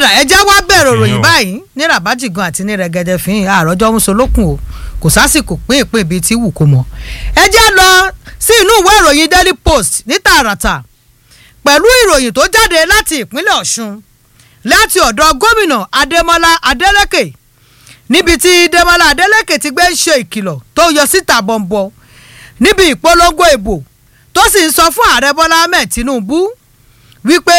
ọ̀dà ẹjẹ́ wá bẹ̀rẹ̀ òròyìn Ìyẹn o. báyìí ní rabajigan àti ní rẹ̀gẹ̀dẹ̀ fín àròjọ musolókun o kò sásìkò pín ìpín ibi tí wù kó mọ. ẹjẹ́ lọ sí inú ìwé ìròyìn daily post ní tààràtà pẹ̀lú ìròyìn tó jáde láti ìpínlẹ̀ ọ̀ṣun láti ọ̀dọ̀ gómìnà adémọlá adélèké níbi tí démọlá adélèké ti gbé ń ṣe ìkìlọ̀ tó yọ síta bọ̀m̀bọ̀ níbi ìpolongo ìbò tó sì ń sọ fún ààrẹ bọ́lá ahmed tinubu wípé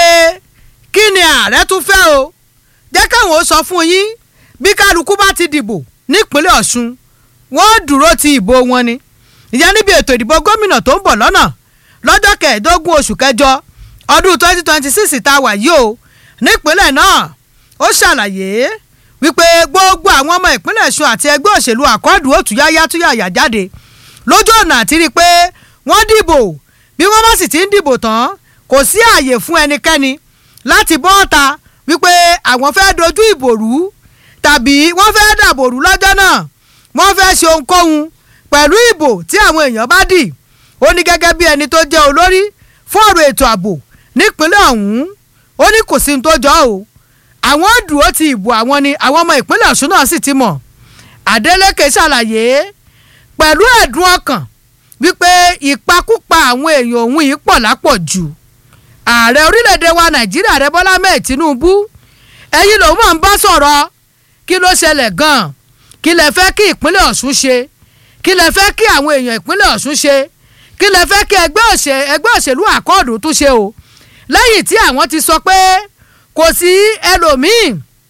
kí ni ààrẹ tún fẹ́ o jẹ́ káwọn ó sọ fún yín bí kálukú bá ti dìbò nípínlẹ̀ ọ̀ṣun wọ́n dúró ti ìbò wọn ni ìyẹn níbi ètò ìdìbò gómìnà tó ń bọ̀ lọ́nà lọ́jọ́ kẹẹ̀ẹ́dógún oṣù kẹjọ ọdún twenty twenty six tá a wà yìí o nípínlẹ̀ náà ó ṣàlàyé wípé gbogbo àwọn ọmọ ìpínlẹ̀ ọ̀ṣun àti ẹgbẹ́ òṣèlú àkọ́dù òtúyáyá túyàyà jáde lójú ọ̀nà àti rí i pé wọ́n dìbò bí wọ́n bá sì ti ń dìbò tán kò sí ààyè fún ẹnikẹ́ni láti bọ́ ọ̀ta wípé àwọn fẹ́ dojú ìbò rú tàbí wọ́n fẹ́ dàbò rú lọ́jọ́ náà wọ́n fẹ́ ṣe ohunkóhun pẹ̀lú ìbò tí àwọn èèyàn bá dì ó ní gẹ́gẹ́ bí ẹni tó jẹ́ olórí fún ọ̀rọ̀ ètò ààbò nípínlẹ̀ ọ̀hún ó ní kò sí ní tó jọ o àwọn dúró ti ìbò àwọn ni àwọn ọmọ ìpínlẹ̀ ọ̀ṣun náà sì ti mọ̀ adeleke ṣàlàyé pẹ̀lú ẹ̀dùn ọkàn wípé ìpakúpa àwọn èèyàn òun yìí pọ̀ lápọ̀jù ààrẹ orílẹ̀-èdè wa nàìjíríà rẹ bọ́lá mẹ́ẹ̀ tinubu ẹ̀yin lòun máa ń bá sọ̀rọ̀ kí ló ṣẹlẹ̀ gan-an kí lẹ fẹ́ kí ìpínlẹ̀ ọ̀ṣun ṣe kí lẹ fẹ́ kí àwọn èèyàn ìpínlẹ̀ ọ̀ṣun ṣe kí lẹ fẹ́ kí ẹgbẹ́ òṣè- ẹgbẹ́ òṣèlú àkọọ̀dù tún ṣe o lẹ́yìn tí àwọn ti sọ pé kò sí ẹlòmíì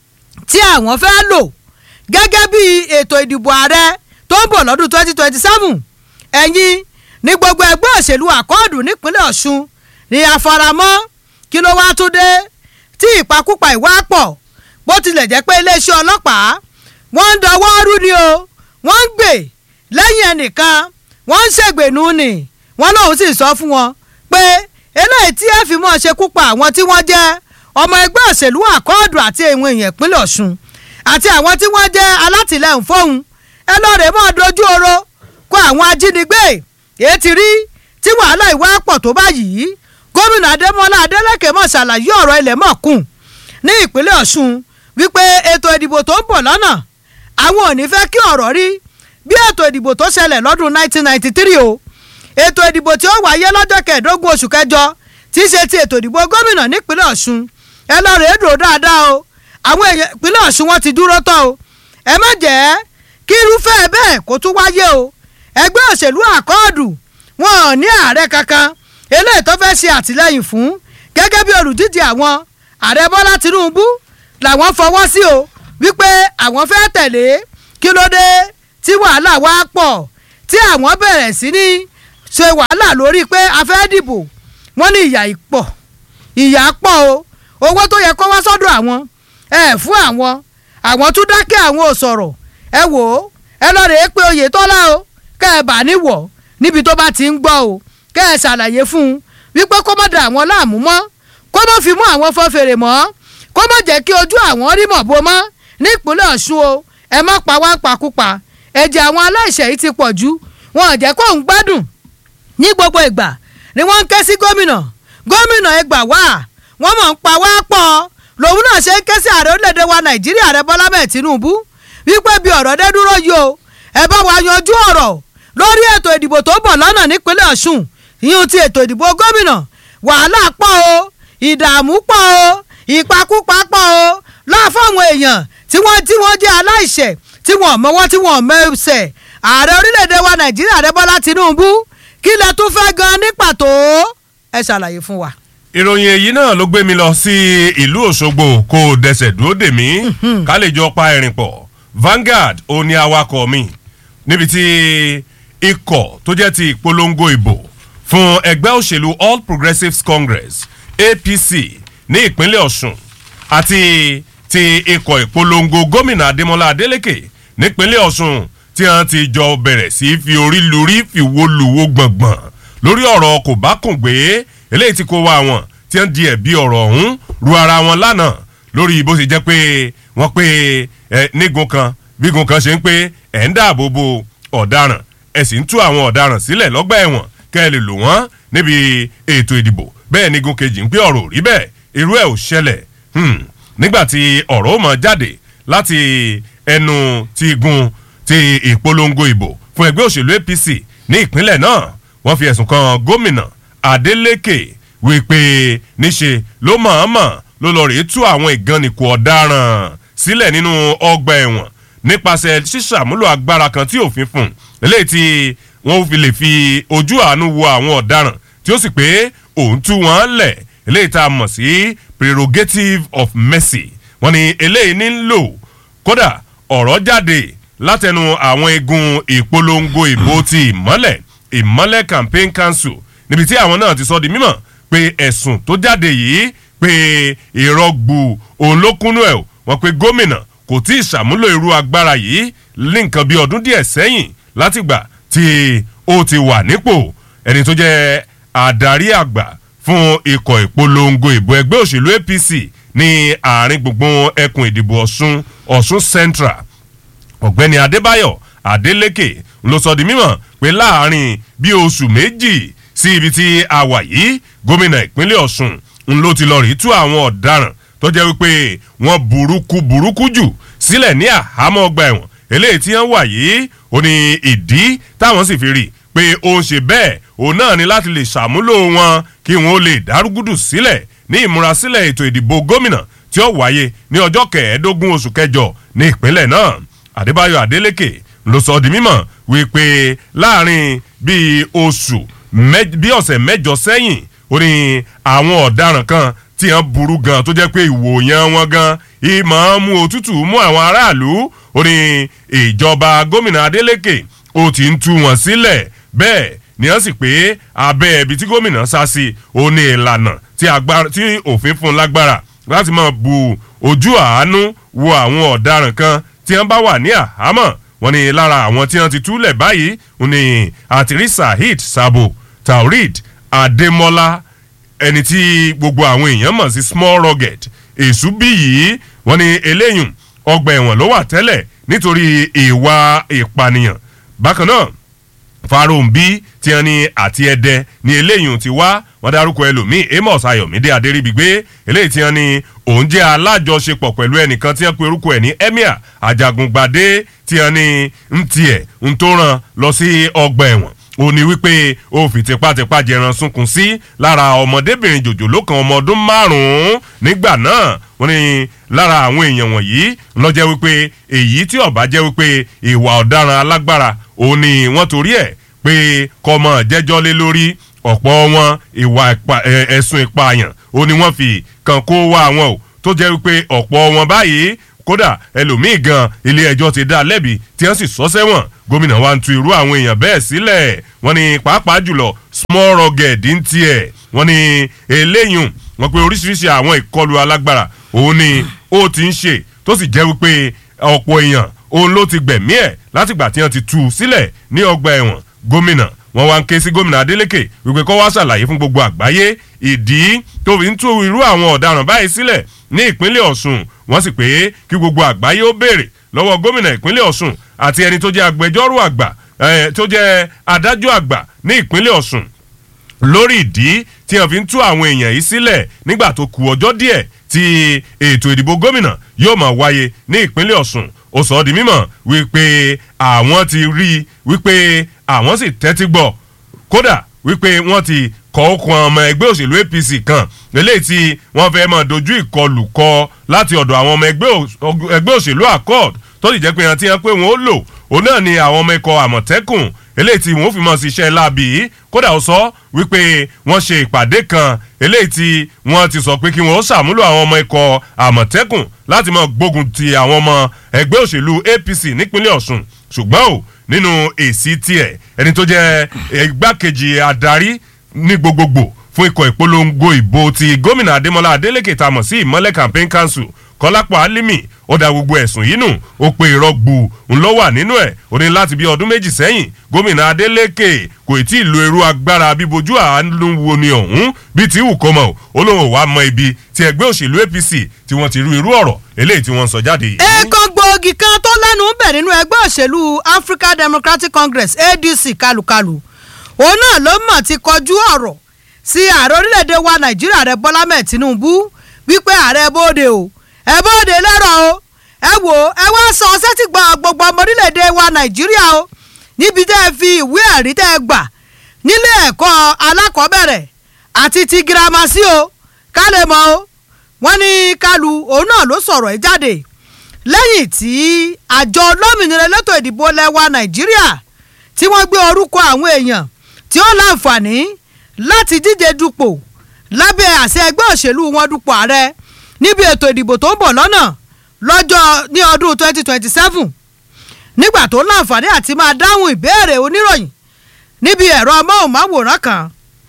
tí àwọn fẹ́ lò gẹ́gẹ́ bí ètò ìdìbò ààrẹ tó ń bọ̀ lọ́dún twenty twenty seven ẹ̀yin ní gbogbo ẹgbẹ́ òṣèlú àkọọ̀dù nípínlẹ̀ ọ̀ṣun ni àfaramọ́ kí ló wá tún dé tí ìpakúpa ìwà pọ̀ bó tilẹ̀ jẹ́ pé iléeṣẹ́ ọlọ́pàá wọ́n ń dọwọ́ rú ni o wọ́n ń gbè lẹ́yìn ẹnìkan wọ́n ń ṣègbènú ni wọ́n lòun sì sọ fún wọn pé eléyìí tí ẹ fi mọ́ ṣekú pa àwọn tí wọ́n jẹ́ ọmọ ẹgbẹ́ òṣèlú àkọọ́dù àti èèwọ̀n èèyàn ìpínlẹ̀ ọ̀ṣun àti àwọn tí wọ́n jẹ́ alátìlẹyìn fóun ẹ lọ́ọ̀rẹ́ mọ́ dojú oró kó àwọn ajínigbé èyí ti rí tí wàhálà ìwà pọ̀ tó báyìí gómìnà adémọlá adélèké mọ̀ ṣàlàyé ọ̀rọ̀ ilẹ̀ mọ̀ kùn ní ìpínlẹ̀ ọ̀ṣun wípé ètò ìdìbò tó ń bọ̀ lọ́nà àwọn ò ní fẹ́ kí ọ̀rọ̀ rí bí ètò ìdìbò tó ṣẹlẹ̀ lọ́dún 1993 o ètò ìdìbò tí ó wáyé lọ́jọ́ kẹẹ̀ẹ́dógún oṣù kẹjọ tí í ṣe ti ètò ìdìbò gómìnà nípínlẹ̀ ọ̀ṣun ẹ lọ rèé dúró dáadáa o àwọn èèyàn ìpínlẹ̀ ọ̀ṣun wọn ti dúró tán o ẹ má jẹ́ kí irúfẹ́ bẹ́ẹ̀ kó tún wáyé o ẹgbẹ́ òṣèlú àkọọ́dù wọn ò ní ààrẹ kankan eléyìí tó fẹ́ ṣe àtìlẹ́yìn fún gẹ́gẹ́ bí olùdíje àwọn ààrẹ bọ́lá tinubu làwọn fọwọ́ sí o wípé àwọn fẹ́ tẹ̀lé kí ló dé tí wàhálà wá pọ̀ tí àwọn bẹ̀rẹ̀ sí ní ṣe wàhálà lórí pé a fẹ́ dìbò wọ́n ní ìyà ìpọ̀ ìyà pọ̀ o owó tó yẹ kó wá sọ́dọ̀ àwọn ẹ fún àwọn àwọn tún dákẹ́ àwọn ò sọ̀rọ̀ ẹ wò ó ẹ lọ rèé pé oyetola o kẹ́ ẹ bà níwọ̀ níbi tó bá ti ń gbọ́ o kẹ́ ẹ ṣàlàyé fún un wípé kó má da àwọn láàmú mọ́ kó má fi mú àwọn fọ́ fèrè mọ́ kó má jẹ́ kí ojú àwọn rí mọ̀ bó mọ́ nípínlẹ̀ ọ̀ṣun o ẹ má pa wá pakúpa ẹ̀jẹ̀ àwọn aláìṣẹ̀ yìí ti pọ̀ jù wọn ò jẹ́ kó ń gbádùn ní gbogbo ìgbà ni wọ́n ń ké sí gómìnà gómìnà ẹ gbà wá wọ́n mọ̀ ń pa wá pọ̀ lòun náà ṣe ń ké sí ààrẹ orílẹ̀-èdè wa nàìjíríà ààrẹ bọ́lá bẹ́ẹ̀ tinubu wípé bí ọ̀rọ̀ dé dúró yìí o ẹ bá wa yanjú ọ̀rọ̀ lórí ètò ìdìbò tó bọ̀ lọ́nà nípínlẹ̀ ọ̀ṣun ìyún ti ètò ìdìbò gómìnà wàhálà pọ̀ o ìdààmú pọ̀ o ìpakúpa pọ̀ o láàfọ̀ àwọn èèyàn tí wọ́n tí wọ́n jẹ́ aláìṣẹ̀ tí wọ́n mọ́wọ́ tí wọ́n mẹ́sẹ̀ ààrẹ orílẹ̀-èdè wa nàìjíríà ààrẹ bọ́lá tinubu kí lẹ tún fẹ́ gan ní pàtó ẹ ṣàlàyé fún wa. ìròyìn èyí náà ló gbé mi lọ sí ìlú òṣogbo kó o dẹsẹ̀ dúró dè mí ká lè jọ pa ẹ̀rìn pọ̀ Vanguard ó ní awakọ̀ mi níbi tí ikọ̀ tó jẹ́ ti ìpolongo ìbò fún ẹgbẹ́ òṣèlú All Progressives Congress APC ní ìpínlẹ̀ Ọ̀ṣun àti ti ikọ̀ ìpolongo gómìnà Adémọ́lá Adélékè nípínlẹ̀ Ọ̀ṣun tí wọ́n ti jọ bẹ̀rẹ̀ sí fi orí lórí fi wo lùwọ́ gbọ̀ngbọ̀n lórí ọ̀rọ̀ kò bá kùn gbé eléyìí tí kò wá wọn tí wọ́n di ẹ̀bi ọ̀rọ̀ ọ̀hún ru ara wọn lánàá lórí bó ṣe jẹ́ pé wọ́n pé ẹ nígun kan bígun kan ṣe ń pé ẹ̀ ń dáàbò bo ọ̀daràn ẹ̀ sì ń tú àwọn ọ̀daràn sílẹ̀ lọ́gbà ẹ̀wọ̀n kẹ́ ẹ lè lò wọ́n níbi ètò ìdìbò bẹ́ẹ̀ nígun kejì ń pé ọ̀rọ̀ ò rí bẹ́ẹ̀ irú ẹ̀ ò ṣẹlẹ̀ nígbà tí ọ̀rọ̀ mọ̀ jáde láti ẹnu ti igun ti ìpolongo ìbò fún ẹgbẹ́ òṣèlú apc ní ìpínlẹ̀ náà wọ́n fi ẹ̀sùn kan gómìnà adeleke wípé níṣe ló mọ̀ọ́mọ̀ ló lọ rèé tú àwọn ìgànnìkù ọ̀daràn sílẹ̀ nínú ọgbà ẹ̀wọ̀n nípasẹ̀ ṣíṣàmúlò agbára kan tí òfin fún eléyìí tí wọ́n fi lè fi ojú àánú wo àwọn ọ̀daràn tí ó sì pé òun tú wọn lẹ̀ eléyìí tá a mọ̀ sí prerogative of mercy wọ́n ní eléyìí nílò kódà ọ̀rọ̀ jáde látẹnu àwọn igun ìpolongo ìbò ti ìmọ́lẹ̀ ìmọ́lẹ̀ campaign council níbi tí àwọn náà ti sọ di mímọ̀ pé ẹ̀sùn tó jáde yìí pé ìrọ́gbù òun ló kúnú ẹ̀ wọ́n pé gómìnà kò tí ì ṣàmúlò irú agbára yìí ní nǹkan bí ọdún díẹ̀ sẹ́yìn látìgbà tí ó ti wà nípò ẹni tó jẹ́ adarí àgbà fún ikọ̀ ìpolongo ìbò ẹgbẹ́ òṣèlú apc ní àárín gbùngbùn ẹkùn ìdìbò ọ̀ṣun ọ̀ṣun central ọ̀gbẹ́ni adébáyọ̀ adélékè ló sọ di mímọ̀ pé láàrin bí oṣù méjì sí ibi tí a wà yìí gómìnà ìpínlẹ̀ ọ̀ṣun ń ló ti lọ rí tú àwọn ọ̀daràn tó jẹ́ wípé wọ́n burúkú burúkú jù sílẹ̀ ní àhámọ́ ọgbà ẹ̀wọ̀n eléyìí tí wọ́n wà yìí ó ní ìdí táwọn sì fi rí pé ó ń ṣe bẹ́ẹ̀ òun náà ni láti lè ṣàmúlò wọn kí wọn ó lè dárúgúdù sílẹ̀ ní ìmúrasílẹ̀ ètò ìdìbò gómìnà tí ó wáyé ní ọjọ́ kẹẹ̀ẹ́dógún oṣù kẹjọ ní ìpínlẹ̀ náà adébáyọ̀ adélékè ló sọ di mímọ̀ wípé láàrin bíi oṣù bíi ọ̀sẹ̀ mẹ́jọ sẹ́yìn ó ní àwọn ọ̀daràn kan tí wọ́n burú gan tó jẹ́ pé ìwòyàn wọn gan ìmọ̀ mú òtútù mú àwọn aráàlú ó ní ìjọba gómìnà adélékè ó ti ń tú wọn sílẹ̀ bẹ́ẹ̀ ni wọ́n sì pé abẹ́ ibi tí gómìnà sá sí ó ní ìlànà tí òfin fún lágbára láti máa bu ojú àánú wo àwọn ọ̀daràn kan tí wọ́n bá wà ní àhámọ́ wọn ni lára àwọn tí wọ́n ti túlẹ̀ báyìí ó ní àtìrí saheed sabo taurid adémọlá ẹni tí gbogbo àwọn èèyàn mọ̀ sí small rugged èṣù bí yìí wọ́n ní eléyùn ọgbà ẹ̀wọ̀n ló wà tẹ́lẹ̀ nítorí ìwà ìpànìyàn bákan náà farombi tí wọn ní àti ẹdẹ ní eléyìí ti wá wọn dárúkọ ẹlòmíín amos ayọmídé adéríbigbé eléyìí tí wọn ní òun jẹ alájọṣepọ̀ pẹ̀lú ẹnìkan tí wọn pe orúkọ ẹ̀ ní emir ajagungbadé tí wọn ní ń tiẹ̀ ń tó ràn lọ sí ọgbà ẹ̀wọ̀n ó ní wípé ó fi tipátipá jẹran sunkún sí lára ọmọdébìnrin jòjòló kan ọmọ ọdún márùn-ún nígbà náà wọ́n ní lára àwọn èèyàn wọ̀nyí lọ́jẹ́ wípé èyí tí ọ̀bá jẹ́ wípé ìwà ọ̀daràn alágbára òun ni wọ́n torí ẹ̀ pé kọ́mọ jẹ́jọ́ lé lórí ọ̀pọ̀ wọn ìwà ẹ̀sùn ìpààyàn òun ni wọ́n fi kàn kó wá wọn o tó jẹ́ wípé ọ̀pọ̀ wọn báyìí kódà ẹlòmíì gan ilé ẹjọ́ ti dá lẹ́bi tí wọ́n sì sọ sẹ́wọ̀n gómìnà wa ń tu irú àwọn èèyàn bẹ́ẹ̀ sílẹ̀ wọ́n ní pàápàá jùlọ small rugged ń tiẹ̀ wọ́n ní eléyìí wọ́n pe oríṣiríṣi àwọn ìkọlù alágbára òun ni ó ti ń ṣe tó sì jẹ́ wípé ọ̀pọ̀ èèyàn òun ló ti gbẹ̀mí ẹ̀ látìgbà tí wọ́n ti tú u sílẹ̀ ní ọgbà ẹ̀wọ̀n gómìnà wọn wá ń ké sí gómìnà adeleke wípé kó wá ṣàlàyé fún gbogbo àgbáyé ìdí tó fi ń tú irú àwọn ọ̀daràn báyìí sílẹ̀ ní ìpínlẹ̀ ọ̀sùn wọ́n sì pé kí gbogbo àgbáyé ó béèrè lọ́wọ́ gómìnà ìpínlẹ̀ ọ̀sùn àti ẹni tó jẹ́ agbẹjọ́rò àgbà tó jẹ́ adájọ́ àgbà ní ìpínlẹ̀ ọ̀sùn lórí ìdí tí wọ́n fi ń tú àwọn èèyàn yìí sílẹ̀ nígbà tó kù ọjọ́ díẹ̀ tí ètò ìdìbò gómìnà yóò máa wáyé ní ìpínlẹ̀ ọ̀sùn ó sọ ọ́ di mímọ̀ wípé àwọn ti rí i wípé àwọn sì tẹ́tí gbọ́ kódà wípé wọ́n ti kọ́ okun ọmọ ẹgbẹ́ òṣèlú apc kan eléyìí tí wọ́n fẹ́ máa dojú ìkọlù kọ láti ọ̀dọ̀ àwọn ọmọ ẹgbẹ́ òṣèlú accord tó sì jẹ́ pé ìrántí yẹn pé wọ́n ó lò òun náà ni àwọn ọmọ ikọ̀ àmọ̀tẹ́kùn eléyìí tí wọ́n fi mọ̀ sí iṣẹ́ láabi yìí kódà ó sọ wípé wọ́n ṣe ìpàdé kan eléyìí tí wọ́n ti sọ pé kí wọ́n ó ṣàmúlò àwọn ọmọ ikọ̀ àmọ̀tẹ́kùn láti máa gbógun ti àwọn ọmọ ẹgbẹ́ òṣèlú apc nípínlẹ̀ ọ̀sùn ṣùgbọ́n o nínú èsì tiẹ̀ ẹni tó jẹ́ igbákejì adarí ní gbogbogbò fún ikọ̀ ìpolongo ìbò ti gómìnà adémọlá adélèké tá a mọ̀ sí ìmọ̀lẹ̀ campaign council kọ́lápọ̀ álímì ó da gbogbo ẹ̀sùn yìí nù ó pe ìrọ́gbù ńlọ wà nínú ẹ̀ ó ní láti bí ọdún méjì sẹ́yìn gómìnà adélèké kò tí ì lo irú agbára bíbojú àánú wo ni ọ̀hún bí tí wù kó mọ̀ ó lóun ò wá mọ ibi tí ẹgbẹ́ òṣèlú apc tí wọ́n ti rú irú ọ̀rọ̀ eléyìí tí wọ́n ń sọ jáde yìí. ẹ̀ẹ̀kan gbòógì kan tó lẹ́nu ń bẹ̀ nínú ẹgbẹ́ òṣèlú african democratic congress adc kálukàlù òun náà ló mọ̀ ti kọjú ọ̀rọ̀ sí ààrẹ orílẹ̀-èdè wa nàìjíríà rẹ bọ́lá mẹ́ẹ̀ tinubu wípé ààrẹ bóde o ẹ bóde lẹ́rọ̀ o ẹ wò ó ẹ wá sọ sẹ́tì gba gbogbo ọmọ orílẹ̀-èdè wa nàìjíríà o níbi tẹ́ ẹ fi ìwé ẹ̀rí tẹ́ ẹ gbà nílé ẹ̀kọ́ alákọ̀ọ́bẹ̀rẹ̀ àti ti girama sí o ká lè mọ̀ o wọ́n ní kálu òun náà ló sọ̀rọ̀ ẹ̀ jáde lẹ́yìn tí àjọ olómìnira elétò ìdìbò lẹ́wà nàìjíríà tí wọ́n gbé orúkọ àwọn èèyàn tí ó láǹfààní láti díje dupò lábẹ́ àṣẹ ẹgbẹ́ òṣèlú wọn dupò ààrẹ níbi ètò ìdìbò tó ń bọ̀ lọ́nà lọ́jọ́ ní ọdún 2027 nígbà tó láǹfààní àti máa dáhùn ìbéèrè oníròyìn níbi ẹ̀rọ amóhùnmáwòrán kan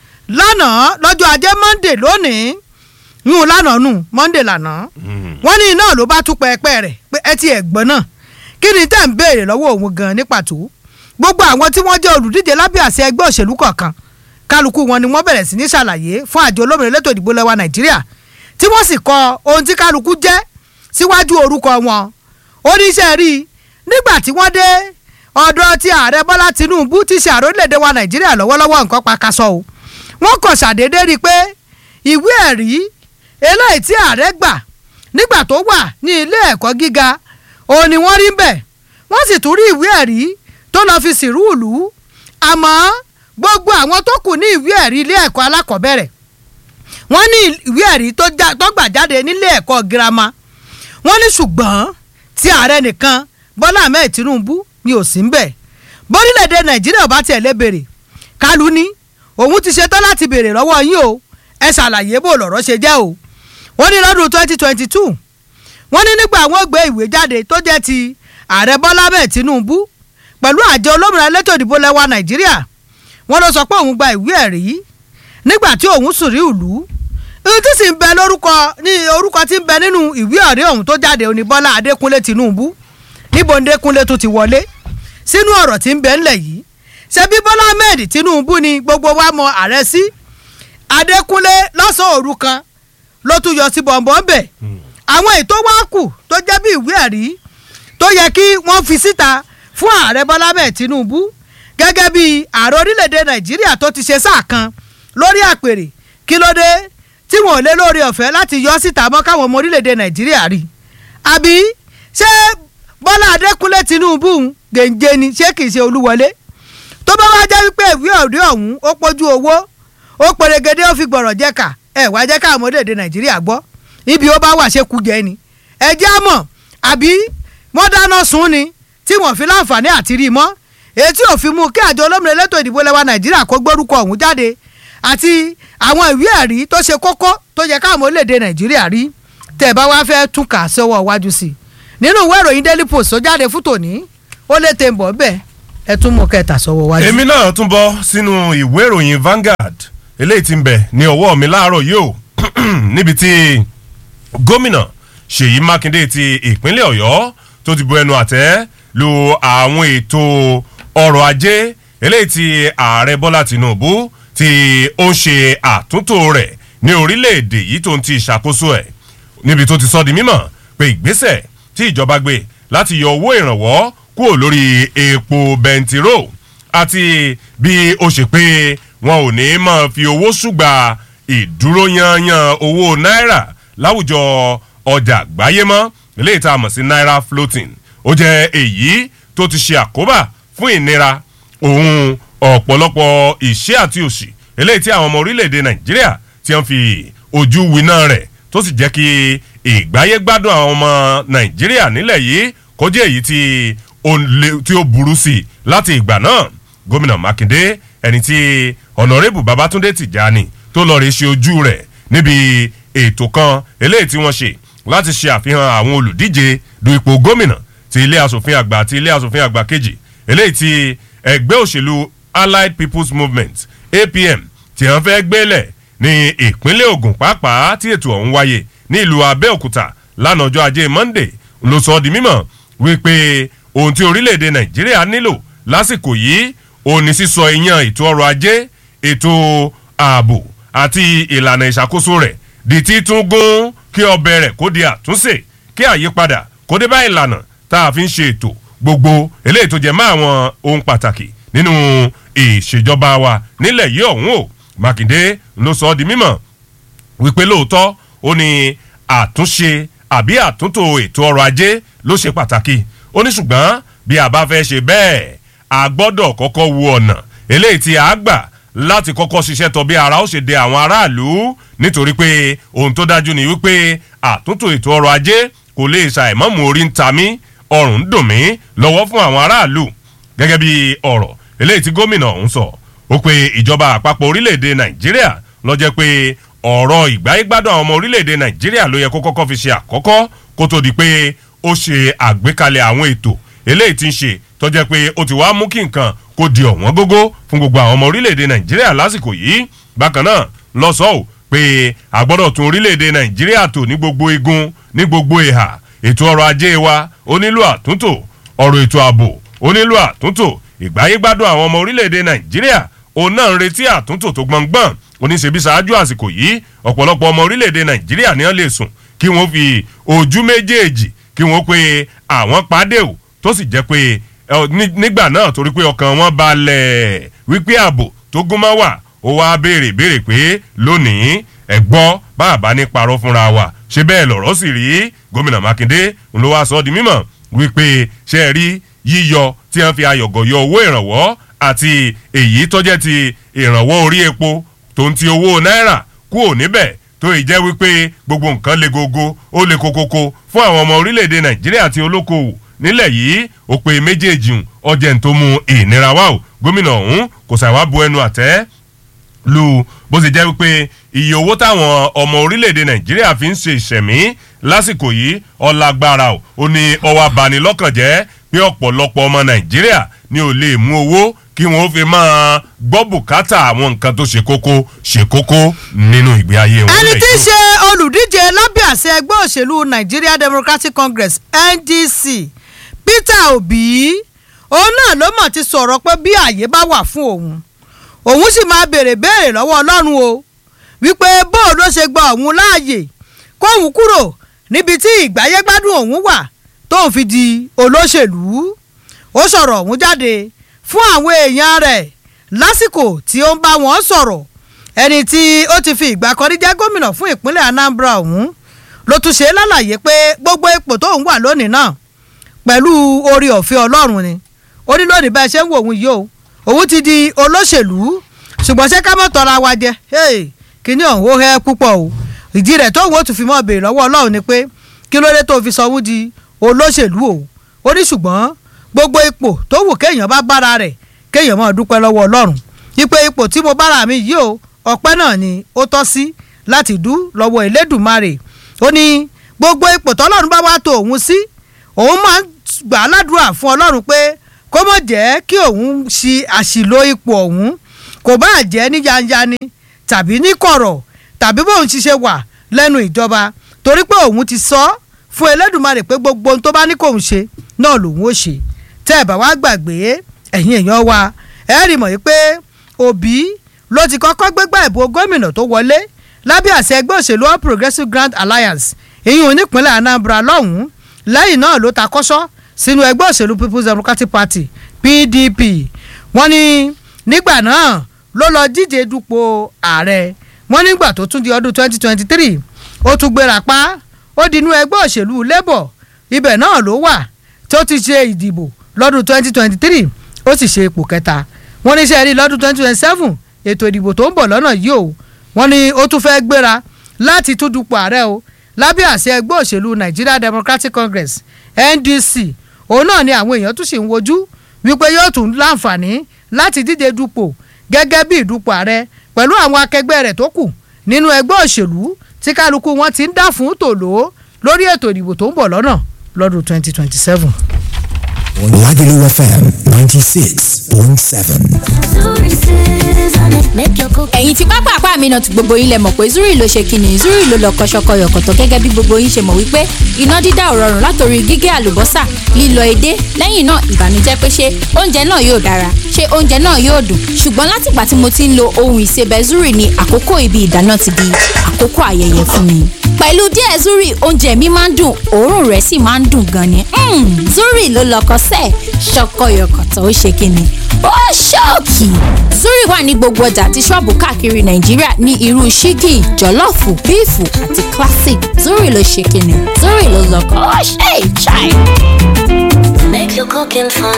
lánàá lọ́jọ́ ajé monday lónìí yún lánàá nù monday lánàá wọ́n ní iná ló bá tú pẹ́ẹ́pẹ́ rẹ̀ pé ẹ ti ẹ̀gbọ́n náà kí ni tẹ́ ń béèrè lọ́wọ́ òun gan ní pàtó gbogbo àwọn tí wọ́n jẹ́ olùdíje lábẹ́ àṣẹ ẹgbẹ́ òṣèlú kọ̀ọ̀kan kálukú wọn ni wọ́n bẹ̀rẹ̀ sí ní ṣàlàyé fún àjọ olómìnira elétò ìdìbò lẹ́wà nàìjíríà tí wọ́n sì kọ ohun tí kálukú jẹ́ síwájú orúkọ wọn oníṣẹ́ rí i nígbà tí wọ́n dé ọ̀dọ̀ tí ààrẹ bọ́lá tinubu ti ṣe ààrẹ orílẹ̀-èdè wa nàìjíríà lọ́wọ́lọ́wọ́ nǹkan pàkàṣọ o wọ́n kàn ṣàdédé rí i pé ìwé ẹ̀rí eléyìí tí ààrẹ gbà nígbà tó wà ní ilé ẹ̀kọ́ gíga òun ni wọ́n rí ń bẹ̀ wọ́n sì tún rí ìwé ẹ̀rí tó lọ́ọ́ fi sìrú ìlú àmọ́ gbogbo àwọn tó kù ní ìwé ẹ̀rí ilé ẹ̀kọ́ alákọ̀ọ́bẹ̀rẹ̀ wọ́n ní ìwé ẹ̀rí tó gbà jáde nílé ẹ̀kọ́ girama wọ́n ní ṣùgbọ́n tí ààrẹ nìkan bọ́lá ahmed tinubu ni ò sí ń bẹ̀ bórílẹ̀‐èdè nàìjíríà bá tiẹ̀ lé béèrè kálù ní òun ti ṣetán láti béèrè lọ́wọ́ yín o ẹ ṣàlàyé bó lọ̀rọ̀ ṣe jẹ́ o wọ́n ní lọ́dún twenty twenty two wọ́n ní nígbà wọ́n gbé ìwé jáde tó jẹ́ ti ààrẹ bọ́lá ahmed tinubu pẹ̀lú àjọ olómìnira elétò ìdìbò lẹ́wà nàìjíríà wọ́n ló sọ pé òun gba ìwé ẹ̀rí nígbà tí òun sùn rí ìlú ìlú tí sì ń bẹ lórúkọ ní orúkọ tí ń bẹ nínú ìwé ẹ̀rí ọ̀hún tó jáde òní bọ́lá adékúnlé tinubu níbo ndékúnlé tó ti wọlé sínú ọ̀rọ̀ tí ń bẹ ńlẹ̀ yìí ṣebí bọ́lá ahmed tinubu ni gbogbo wa mọ ààrẹ sí adékúnlé lọ́sàn-án òru kan ló tún yọ sí bọ̀m̀bọ̀n bẹ̀ àwọn ètò wa kù tó jẹ́ bí ìwé ẹ̀rí tó yẹ kí wọ́n fi síta fún ààrẹ bọ́lá ahmed tinubu gẹ́gẹ́ bí ààrẹ orílẹ̀-èdè nàìjíríà tó ti ṣe sáà kan lórí àpèrè kí ló dé tí wọn ò lé lórí ọ̀fẹ́ láti yọ síta mọ́ káwọn ọmọ orílẹ̀-èdè nàìjíríà rí àbí ṣé bọ́lá adékúnlé tinubu gèǹjẹ ni ṣé kìí ṣe olúwọlé tó bá wá jẹ́ wípé ìwé ọ̀rí ọ̀hún ó pójú owó ó pèrègede ó fi gbọ̀rọ̀ jẹ́ka ẹ̀ wá jẹ́ káwọn orílẹ̀-èdè nàìjíríà gbọ́ ibi ó bá wà ṣe kú jẹ́ ni ẹ jẹ́ àmọ̀ àbí wọ́n dáná sun ni tí wọ́n fi láǹfààní àti rí i mọ́ èyí tí òfin mú kí àjọ olómìnira elétò ìdìbò lẹ́wà nàìjíríà kó gbórúkọ ọ̀hún jáde àti àwọn ìwé ẹ̀rí tó ṣe kókó tó yẹ káwọn orílẹ̀-èdè nàìjíríà rí tẹ̀ bá wá fẹ́ tún kà sọ́wọ́ iwájú sí i nínú ìwé ìròyìn daily post tó jáde fún tòní ó lè tẹ̀ ń bọ̀ bẹ́ẹ̀ ẹ tún mú kẹta sọ́wọ́ iwájú. èmi náà tún bọ́ sínú ìwé ìròyìn Vanguard eléyìí tí ń bẹ ní ọwọ́ mi láàárọ̀ yìí o níbi tí gómìnà Ṣèyí Mákindé ti ìpínlẹ̀ Ọ̀yọ́ tó ti bu ẹnu àtẹ́ lu àwọn ètò ọrọ̀ ajé eléyìí tí ààrẹ Bọ́lá Tinubu tí ó ń ṣe àtúntò rẹ̀ ní orílẹ̀-èdè yìí tó ń ti ìṣàkóso ẹ̀ níbi tó ti sọ di mímọ̀ pé ìgbésẹ̀ tí ìjọba gbé láti yọ owó ìrànwọ́ kúrò lórí epo bẹntiró àti bí ó ṣe pé wọn ò ní máa fi owó ṣùgbà ìdúró yanyan owó náírà láwùjọ ọjà àgbáyé mọ́ eléyìí tá a mọ̀ sí náírà floating ó jẹ́ èyí tó ti ṣe àkóbá fún ìnira òun ọ̀pọ̀lọpọ̀ ìṣẹ́ àti òṣì eléyìí tí àwọn ọmọ orílẹ̀-èdè nàìjíríà ti ń fi ojú winá rẹ̀ tó sì jẹ́ kí ìgbáyé gbádùn àwọn ọmọ nàìjíríà nílẹ̀ yìí kó jẹ́ èyí tí ó le tí ó burú sí i láti ìgbà náà gómìnà mákindé ẹni tí ọ̀nàrẹ́bù babátúndé tìjàni tó lọ́ọ́ rí ṣe ojú rẹ̀ níbi ètò kan eléyìí tí wọ́n ṣe láti ṣe àfihàn àwọn olùdíje du ipò gómìnà ti ilé asòfin àgbà àti ilé asòfin àgbà kejì eléyìí tí ẹgbẹ́ òṣèlú allied people's movement apm tí wọ́n fẹ́ gbélẹ̀ ní ìpínlẹ̀ ògùn pàápàá tí ètò ọ̀hún wáyé ní ìlú abẹ́òkúta lánàá ọjọ́ ajé monday ló sọ ọ́ di mímọ̀ wípé ohun tí orílẹ̀-èdè nàìjíríà nílò lásìkò yìí òun ni sísọ iyán ètò ọrọ̀ ajé ètò ààbò àti ìlànà ìṣàkóso rẹ̀ di títún gún kí ọbẹ̀ rẹ̀ kó di àtúnṣe kí àyípadà kó dé bá ìlànà tá a fi ń ṣe ètò gbogbo eléyìí tó jẹ mọ́ àwọn ohun pàtàkì nínú ìṣèjọba wa nílẹ̀ yìí ọ̀hún o mákindé ló sọ ọ́ di mímọ̀ wípé lóòótọ́ ó ní àtúnṣe àbí àtúntò ètò ọrọ̀ ajé ló ṣe pàtàkì ó ní ṣùgbọ́n bí a bá fẹ́ ṣe bẹ́ẹ̀ a gbọ́dọ̀ kọ́kọ́ wo ọ̀nà eléyìí tí a gbà láti kọ́kọ́ ṣiṣẹ́ tọ́ bí ara ó ṣe de àwọn aráàlú nítorí pé ohun tó dájú ni wípé àtúntò ètò ọrọ̀ ajé kò lè ṣàìmọ́mù orí ń ta mí ọrùn ń dùn mí lọ́wọ́ fún àwọn aráàlú gẹ́gẹ́ bí ọ̀rọ̀ eléyìí tí gómìnà ọ̀hún sọ ó pe ìjọba àpapọ̀ orílẹ̀-èdè nàìjíríà ló jẹ́ pé ọ̀rọ̀ ìgbáyégbádùn àwọn ọmọ orílẹ̀-èdè nàìjíríà ló yẹ kó kọ́kọ́ fi ṣe àkọ́kọ́ kó tó di pé ó ṣe àgbékalẹ̀ àwọn ètò eléyìí tí ń ṣe tó jẹ́ pé ó ti wá mú kí nǹkan kó di ọ̀wọ́n gógó fún gbogbo àwọn ọmọ orílẹ̀-èdè nàìjíríà lásìkò yìí bákan náà lọ́sọ̀ọ́ pé àgbọ́dọ̀ tún orílẹ̀-èdè nàìjíríà tò ní gbogbo igun ní gbogbo ìhà ètò ọrọ̀ ajé wa ó nílò àtúntò ọ̀rọ̀ ètò ààbò ó nílò àtúntò ìgbáyégbádùn àwọn ọmọ orílẹ̀-èdè nàìjíríà òun náà ń retí àtúntò tó gbọ̀ngbọ̀n oníṣẹ́bí ṣáájú àsìkò yìí ọ̀pọ̀lọpọ̀ ọmọ orílẹ̀-èdè nàìjíríà ni wọ́n lè sùn kí wọ́n fi ojú méjèèjì kí wọ́n pe àwọn pàdé o tó sì jẹ́ pé nígbà náà torí pé ọkàn wọn balẹ̀ wípé ààbò tó gúnmọ́ wà ó wá béèrè béèrè pé lónìí ẹ gbọ́ bàbá ní parọ́ fúnra wa ṣé bẹ́ẹ̀ lọ̀rọ̀ sì rí gómìnà mákindé ló wá sọ ọ́ di mímọ̀ wípé ṣe é rí yíyọ tí wọ́n fi ayọ̀gọ̀ yọ owó ìrànwọ́ àti èyí tó jẹ́ ti ìrànwọ́ orí epo tó ń ti owó náírà kúò níbẹ̀ tó ì jẹ́ wípé gbogbo nǹkan le gogo ó le kokoko fún àwọn ọmọ orílẹ̀-èdè nàìjíríà àti olókoòwò nílẹ̀ yìí ó pe méjèèjì ọjẹ́ ń tó mú ìnira wá o gómìnà ọ̀hún kò ṣàwá bu ẹnu àtẹ́ lu bó ṣe jẹ́ wípé iye owó táwọn ọmọ orílẹ̀-èdè nàìjíríà fi ń ṣe ìṣẹ̀mí lásìkò yìí ọlágbára o ó ní ọwọ́ abanilọ́kàn jẹ́ pé ọ̀pọ̀lọpọ̀ ọmọ nàìjíríà ni ò lè mú owó kí wọ́n fi máa gbọ́ bùkátà àwọn nǹkan tó ṣe kókó ṣe kókó nínú ìgbé ayé wọn. ẹni tí í ṣe olùdíje lábẹ́ àṣẹ ẹgbẹ́ òṣèlú nigeria democratic congress ndc peter obi òun náà ló mọ̀ ti sọ̀rọ̀ pé bí àyè bá wà fún òun òun sì máa béèrè béèrè lọ́wọ́ ọlọ́run o wípé bóun ló ṣe gba òun láàyè kóun kúrò níbi tí ìgbáyégbádùn òun wà tóun fi di olóṣèlú ó sọ̀rọ̀ òun jáde fún àwọn èèyàn rẹ̀ lásìkò tí ó ń bá wọn sọ̀rọ̀ ẹni tí ó ti fi ìgbà kan rí jẹ́ gómìnà fún ìpínlẹ̀ anambra ọ̀hún ló tún ṣe lálàyé pé gbogbo ipò tóun wà lónìí náà pẹ̀lú orí ọ̀fẹ́ ọlọ́run ni ó ní lónìí bá ẹ ṣe ń wò òun yìí o òun ti di olóṣèlú ṣùgbọ́n ṣé ká mọ̀ tọ́ra wa jẹ kíní ọ̀hún ó hẹ́ púpọ̀ o ìdí rẹ̀ tóun ó tún fi mọ́ béèrè lọ́wọ́ ọlọ́run ni pé kí ló dé tó fi sọ òun di olóṣèlú o ó ní ṣùgbọ́n gbogbo ipò tó wù kéèyàn bá bára rẹ̀ kéèyàn máa dúpẹ́ lọ́wọ́ ọlọ́run ipe ipò tí mo bára mi yìí o ọpẹ́ náà ni ó tọ́ sí láti dú lọ́wọ́ elédùnmarè ó ní gbogbo ipò tọ́lọ́run bá wá tó òun sí òun máa ń gbà á ládùúrà fún ọlọ́run pé kó mọ̀ jẹ́ kí òun ṣi àṣìlò ipò ọ̀hún kò bá jẹ́ ní yanyani tàbí ní kọ̀rọ̀ tàbí bóun ti ṣe wà lẹ́nu ìjọba torí pé òun ti sọ fún elédùnmarè pé gbogbo ohun tó bá ní kóun ṣe náà lòun ó ṣe tẹ́ ẹ̀ bá wá gbàgbé ẹ̀yin èèyàn wa ẹ rí mọ̀ pé òbí ló ti kọ́kọ́ gbégbá ìbò gómìnà tó wọlé lábẹ́ àṣẹ ẹgbẹ́ òṣèlú all progressives grand alliance èyí ò nípínlẹ̀ anambra lọ́hùn-ún lẹ́yìn náà ló ta kọ́sọ́ sínú ẹgbẹ́ òṣèlú people's democratic party pdp wọ́n ní nígbà náà ló lọ díje dupò ààrẹ wọ́n nígbà tó tún di ọdún twenty twenty three ó tún gbéra pa ó di inú ẹgbẹ́ òṣèlú labour ibẹ̀ náà ló wà tó ti ṣe ìdìbò lọ́dún twenty twenty three ó sì ṣe ipò kẹta wọ́n ní sẹ́ẹ̀rí lọ́dún twenty twenty seven ètò ìdìbò tó ń bọ̀ lọ́nà yìí o wọ́n ní ó tún fẹ́ gbéra láti tún dupò ààrẹ o lábẹ́ àṣẹ ẹgbẹ́ òṣèlú nigeria democratic congress ndc òun náà ni àwọn èèyàn tún sì ń wojú wípé yóò tún láǹfààní láti díje dupò gẹ́gẹ́ bí ìdupò ààrẹ pẹ̀lú àwọn akẹgbẹ́ rẹ̀ tó kù nínú ẹgbẹ́ òṣèlú tí kálukú wọn ti ń dà fún tòló lórí ètò ìdìbò tó ń bọ̀ lọ́nà lọ́dún twenty twenty seven. Lagelu FM 96.7. ẹ̀yin tí pápá àpá mi náà ti gbogbo yín lẹ mọ̀ pé zuri ló ṣe kíni zuri ló lọ kọ́ṣọ́kọ́ yọ̀kọ̀tọ̀ gẹ́gẹ́ bí gbogbo yín ṣe mọ̀ wípé iná dídá ò rọrùn látòrí gígé àlùbọ́sà lílọ edé lẹ́yìn náà ìbànújẹ́ pé ṣé oúnjẹ náà yóò dára ṣé oúnjẹ náà yóò dùn ṣùgbọ́n látìgbà tí mo ti ń lo ohun ìsebẹ̀ zuri ni àkókò ibi ìdáná ti di àkókò ayẹyẹ fún mi pẹ̀lú díẹ̀ zuri oúnjẹ mi máa ń dùn òórùn rẹ̀ sì máa ń dùn gan ni Mm, zuri ló lọkọ sẹ́ẹ̀ ṣọkọyọkọ̀tọ̀ ó ṣe kíni ó ṣọ́ọ̀kì zuri wà ní gbogbo ọjà àti ṣọ́ọ̀bù káàkiri nàìjíríà ní irú ṣíkì jọ̀lọ́ọ̀fù bíìfù àti classic zuri ló ṣe kíni zuri ló lọkọ ó ṣe ìṣàì. Make your cooking fun.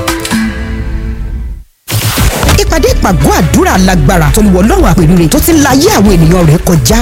ìpàdé ìpàgọ́ àdúrà lágbára tó lu ọlọ́run àpèrire tó ti ń la ayé àwọn ènìyàn rẹ̀ kọjá.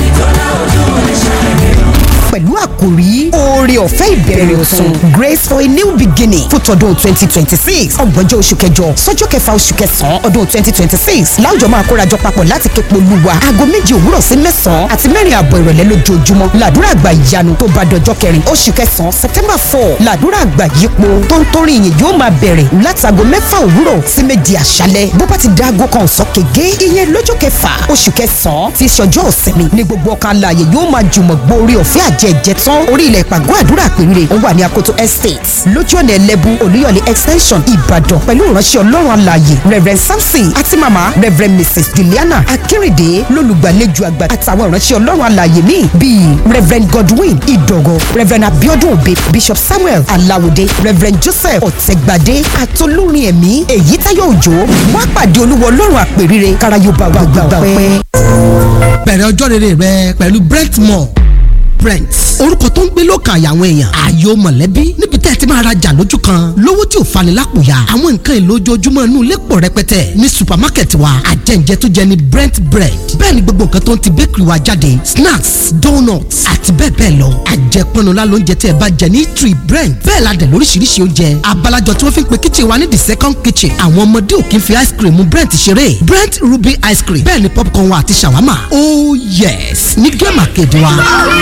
pẹ̀lú àkòrí oore ọ̀fẹ́ ìbẹ̀rẹ̀ ọ̀tun grace for a new beginning fún tọdún twenty twenty six ọgbọ̀njọ́ oṣù kẹjọ sọ́jọ́ kẹfà oṣù kẹsàn-án ọdún twenty twenty six láwùjọ máa kórajọ papọ̀ láti képe olúwa aago méje òwúrọ̀ sí mẹ́sàn-án àti mẹ́rin àbọ̀ ìrọ̀lẹ́ lójoojúmọ́ làdúrà àgbà ìyanu tó bá dọjọ́ kẹrin oṣù kẹsàn-án september four làdúrà àgbà yípo tó ń torí ìyìn yóò máa bẹ̀rẹ̀ láti aago mẹ́fà òwúrọ̀ sí méje àṣálẹ́ bó bá ti da aago kan ọ̀sán kége ìyẹn lọ́jọ́ kẹfà oṣù kẹsàn-án ti ṣọjọ́ ọ̀sìnmi ní gbogbo ọkàn alààyè yóò máa jùmọ̀ gbórí ọ̀fẹ́ àjẹjẹ tán orí ilẹ̀ ìpàgọ́ àdúrà àpèrire ó wà ní akoto estate lójú ọ̀nà ẹlẹ́bù olúyọ̀lé extension ìbàdàn pẹ̀lú ìránṣẹ́ ọlọ́run alààyè reverend samson àti mama reverend mrs juliana akérèdé lólùgbàlejò àgbà àtàwọn ìránṣẹ́ ọlọ́run alààyè míì bíi reverend godwin ìdọ̀gọ̀ reverend abiodun obe bishop samuel alawode reverend joseph ọ̀tẹ̀gbàdé àtolórin ẹ̀mí èyí táyọ̀ òjò wá pàdé olúwa ọlọ́run àpèrire káráyọba wà gbàgbà pẹ́. bẹ̀rẹ̀ ọjọ́ rere rẹ pẹ̀lú brentmore brent orúkọ tó ń gbé lọ́kàn àyà àwọn èèyàn ààyò mọ̀lẹ́bí níbi tẹ́ ẹ ti máa rajà lójú kan lówó tí ò fani lápòyà àwọn nǹkan èlò ojoojúmọ́ inú ilé pọ̀ rẹpẹtẹ ní supermarket wa àjẹǹjẹ tó jẹ ní brent bread bẹ́ẹ̀ ni gbogbo nǹkan tó ń ti bakery wa jáde snacks donuts àti bẹ́ẹ̀ bẹ́ẹ̀ lọ àjẹpọnula lóúnjẹ tí ẹ bá jẹ ní tree brent bẹ́ẹ̀ la dẹ̀ lóríṣiríṣi oúnjẹ abalajọ tí wọ́n fi ń pe kitchen wa ní the second kitchen àwọn ọmọdé ò kí ń fi ice cream mu brent ṣeré brent ruby ice cream bẹ́ẹ̀ ni popcorn wa àti shawarma oh yes ní gẹ́mà kejì wa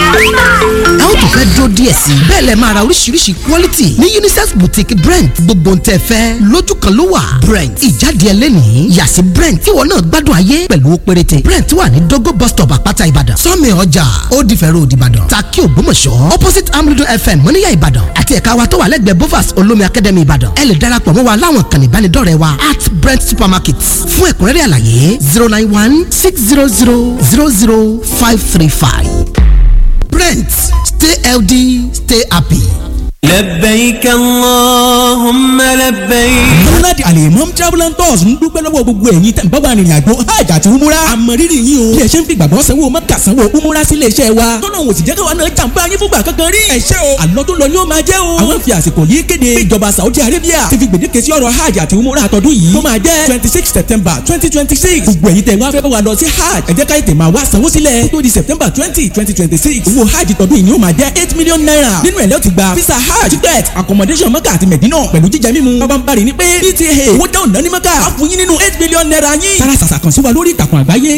ẹ ó tún fẹ́ dúró díẹ̀ sí i bẹ́ẹ̀ lẹ máa ra oríṣiríṣi quality ní unisex boutique brent gbogbo ń tẹ́ fẹ́ lójú kan ló wà brent ìjáde ẹlẹ́nìí yàsí brent tíwọ náà gbádùn ayé pẹ̀lú owó péréte brent wà ní dogo bus stop àpáta ìbàdàn sọ́mi ọjà ó di fẹ́rẹ́ òdì ìbàdàn takí ògbómọ̀ṣọ́ opposite amrido fm mọ́níyà ìbàdàn àti ẹ̀ka wa tó wà lẹ́gbẹ̀ẹ́ bovas olómi academy ìbàdàn ẹ lè darapọ̀ mọ́ wa láwọn kan ìbánidọ́rẹ̀ẹ́ wa at brent supermarket fún ẹ̀kúnrẹ́rẹ́ àlàyé zero nine one six zero zero zero zero five three five. Brent, stay healthy, stay happy. لبيك اللهم لبيك Múnádì Alimam Travel and Tours ń dúpẹ́ lọ́wọ́ gbogbo ẹ̀yin tẹ̀ ń bá wa rìnrìn àjò hajj àti umura. Àmọ̀rírì yín o. Bí ẹ ṣe ń fi gbàgbọ́ sanwó mọ́kà sanwó umura sílé iṣẹ́ wa. Tọ́nà òsì jẹ́ káwa náà jàǹbá yín fúngbà kankan rí. Ẹ ṣé o. Àlọ́ tó lọ ni ó máa jẹ́ o. Àwọn fi àsìkò yìí kéde. pé Ìjọba Saudi Arabia ti fi gbèdéke sí ọ̀rọ̀ hajj àti umura àtọ́dún yìí. Tó máa jẹ́ twenty six September twenty twenty six. Gbogbo ẹ̀yin tẹ̀ wá fẹ́ bá wa lọ sí hajj. Ẹ jẹ́ ká ètè máa wá sanwó sílẹ̀. Kó tó di September twenty twenty twenty six. Owó hajj tọdún yìí ni ó máa jẹ́ eight million naira. Nínú ẹ̀ lẹ́ ti gba visa hajj ticket accommodation mọ́kà àti mẹ̀dínà pẹ̀lú jíjẹ mímu. bàbá ń bari ní pé pta owó dáhùn náà ní mọ́kà á fún yín nínú eight million naira yín. tara sàṣà kan sí wa lórí ìtàkùn àgbáyé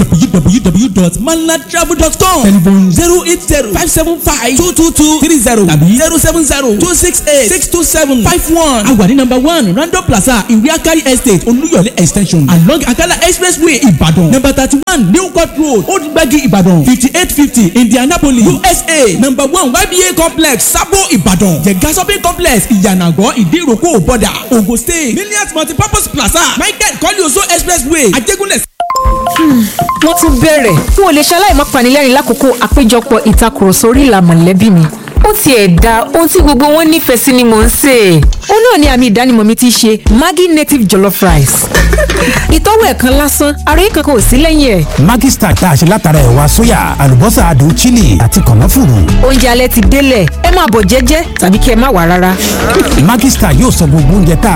www.malatravel.com telephone zero eight zero five seven five two two two three zero tàbí zero seven zero two six eight six two seven five one. a wà ní number one random plaza ìwé akari estate olúyọ̀lé extension along akala expressway ìbàdàn number thirty one new court road old gbagi ìbàdàn fifty eight fifty indianapolis usa number one yba complex sabo ìbàdàn jẹ̀gá shopping complex ìyànàgọ́ ìdíròkò bọ́dà ogun state millions multipurpose plaza michael kọ́líọ̀sọ expressway ajégúnlẹ̀. wọ́n tún bẹ̀rẹ̀ n ò lè ṣaláì má panilẹ́rìn lákòókò àpéjọpọ̀ ìtakùrọ̀sọ orí ìlà mọ̀lẹ́bí mi ó tiẹ̀ da ohun tí gbogbo wọn nífẹ̀ẹ́ sí ni mò ń sè é ó náà ni àmì ìdánimọ̀ mi ti ṣe maggi native jollof rice ìtọ́wò ẹ̀kan lásán ara yìí kankan ò sí lẹ́yìn ẹ̀ Maggi Star tá a ṣe látara ẹ̀wà sóyà àlùbọ́sà adùn chili àti kànáfùrù. oúnjẹ alẹ́ ti délẹ̀ ẹ máa bọ̀ jẹ́jẹ́ tàbí kí ẹ má wà rárá Maggi Star yóò sọ gbogbo oúnjẹ tá a